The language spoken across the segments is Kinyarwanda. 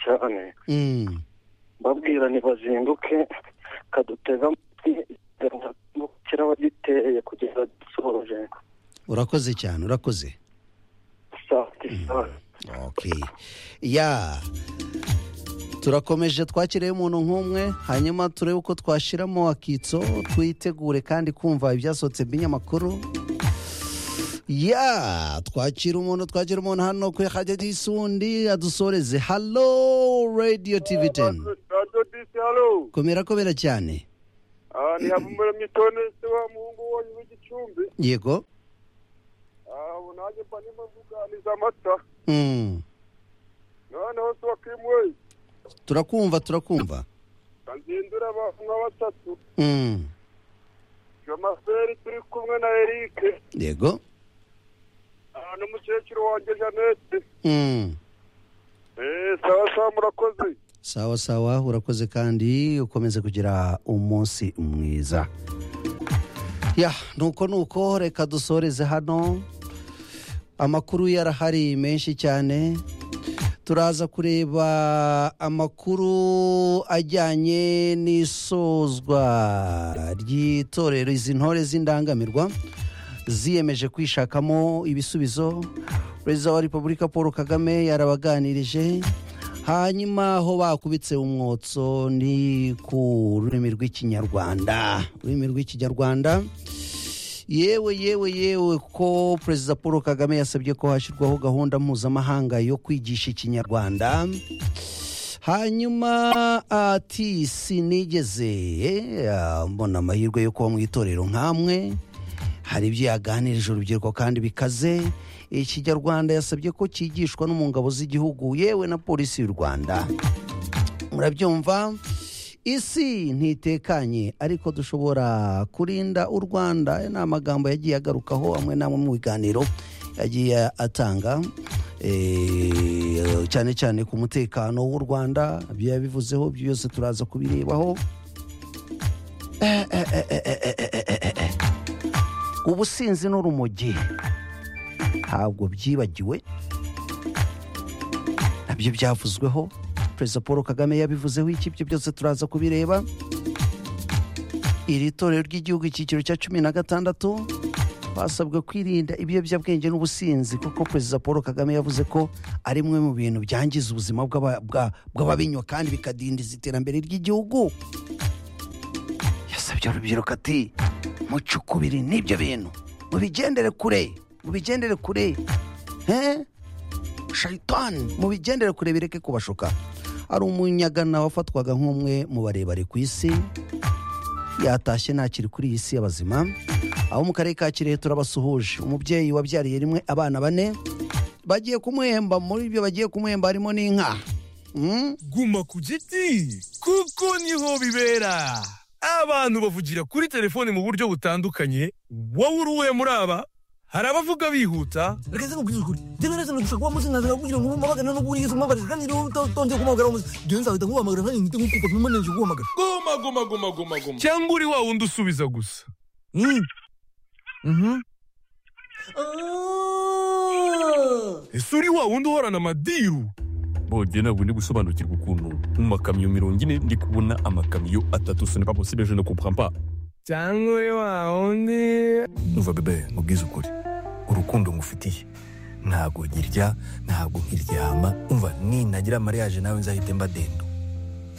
cyane babwirane bazinduke kadutega amatwi umukira wagiteye kugeza dusoje urakoze cyane urakoze saa Okay. ya turakomeje twakiriye umuntu nk'umwe hanyuma turebe uko twashiramo akitso twitegure kandi kumva ibyasohotse by'inyamakuru ya twakira umuntu twakira umuntu hano ku ihajya ry'isundi adusoreze halo radiyo tivi teni radiyo disi halo komera komera cyane Ah, ni habumura mitone se wa muhungu wanyu w'igicumbi yego aho nanjye mba ndimo mvuganiza amata Mm. noneho se wakimuwe turakumva turakumva bazindura abantu nka batatu Mm. jomaseri turi kumwe na erike yego Ah, n'umukecuru wanjye janete Mm. eee sawa sawa murakoze sawa sawa urakoze kandi ukomeze kugira umunsi mwiza ya nuko nuko reka dusoreze hano amakuru yarahari menshi cyane turaza kureba amakuru ajyanye n'isozwa ry'itorero izi ntore z'indangamirwa ziyemeje kwishakamo ibisubizo perezida wa repubulika paul kagame yarabaganirije hanyuma aho bakubitse umwotso ni ku rurimi rw'ikinyarwanda ururimi rw'ikinyarwanda yewe yewe yewe ko perezida paul kagame yasabye ko hashyirwaho gahunda mpuzamahanga yo kwigisha ikinyarwanda hanyuma ati sinigeze eh, mbona amahirwe yo kuba mu itorero nk'amwe hari ibyo yaganirije urubyiruko kandi bikaze ikinyarwanda yasabye ko cyigishwa no mu ngabo z'igihugu yewe na polisi y'u rwanda murabyumva isi ntitekanye ariko dushobora kurinda u rwanda aya ni amagambo yagiye agarukaho amwe n'amwe mu biganiro yagiye atanga eh, cyane cyane ku mutekano w'u rwanda ibyo yabivuzeho ibyo byose turaza kubirebaho Eh, eh, eh, eh, eh, eh, eh, eh, eh, eh. ubusinzi n'urumogi ntabwo byibagiwe nabyo byavuzweho perezida paul kagame yabivuzeho iki ibyo byose turaza kubireba iri torero ry'igihugu icyiciro cya cumi na gatandatu basabwe kwirinda ibiyobyabwenge n'ubusinzi kuko perezida paul kagame yavuze ko ari bimwe mu bintu byangiza ubuzima bw'aba- bwa- bw'ababinywa kandi bikadindiza iterambere ry'igihugu yasabye urubyiruko ati mucukubiri n'ibyo bintu mubigendere kure mubigendere kure he shayitani mubigendere kure bireke kubashuka hari umunyagana wafatwaga nk'umwe mu barebare ku isi yatashye ntakiri kuri iyi si y'abazima abo mu karere ka kirehe turabasuhuje umubyeyi wabyariye rimwe abana bane bagiye kumuhemba muri ibyo bagiye kumuhemba harimo n'inka Mm? guma ku giti kuko niho bibera abantu bavugira kuri telefone mu buryo butandukanye wowe uri uwe muri aba hari abavuga bihuta reka se nkubwire ukuri njyewe neza ndashaka kuba muzi nkaza kugira ngo umubagane no kuri Yesu umubagane kandi rero utonze kumuhamagara umuzi njyewe nzahita nkuhamagara kandi ngite nkukupa nyuma nje kuguhamagara goma goma goma goma goma cyangwa uri wa wundi usubiza gusa Mm. Mhm. ese uri wa wundi uhorana amadiru bongeye ntabwo ndi gusobanukirwa ukuntu mu makamyo mirongo ine ndi kubona amakamyo atatu sonipa posibile je ne comprends pas cyangwa uri wa wundi umva bebe mubwize ukuri urukundo ngufitiye ntabwo nkirya ntabwo nkiryama umva ninagira amariyaje nawe nzahite mba dendo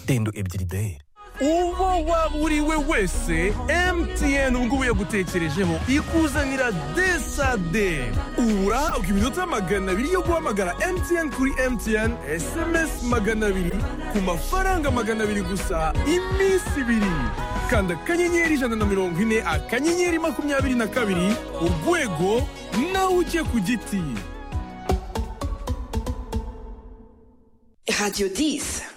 dendo ebyiri dahere uwo waba uri we wese mtn ubu ngubu yagutekerejeho ikuzanira desade ubu urahabwa iminota magana abiri yo guhamagara mtn kuri mtn sms magana abiri ku mafaranga magana abiri gusa iminsi ibiri kanda akanyenyeri ijana na mirongo ine akanyenyeri makumyabiri na kabiri urwego nawe ujye ku giti Radio 10.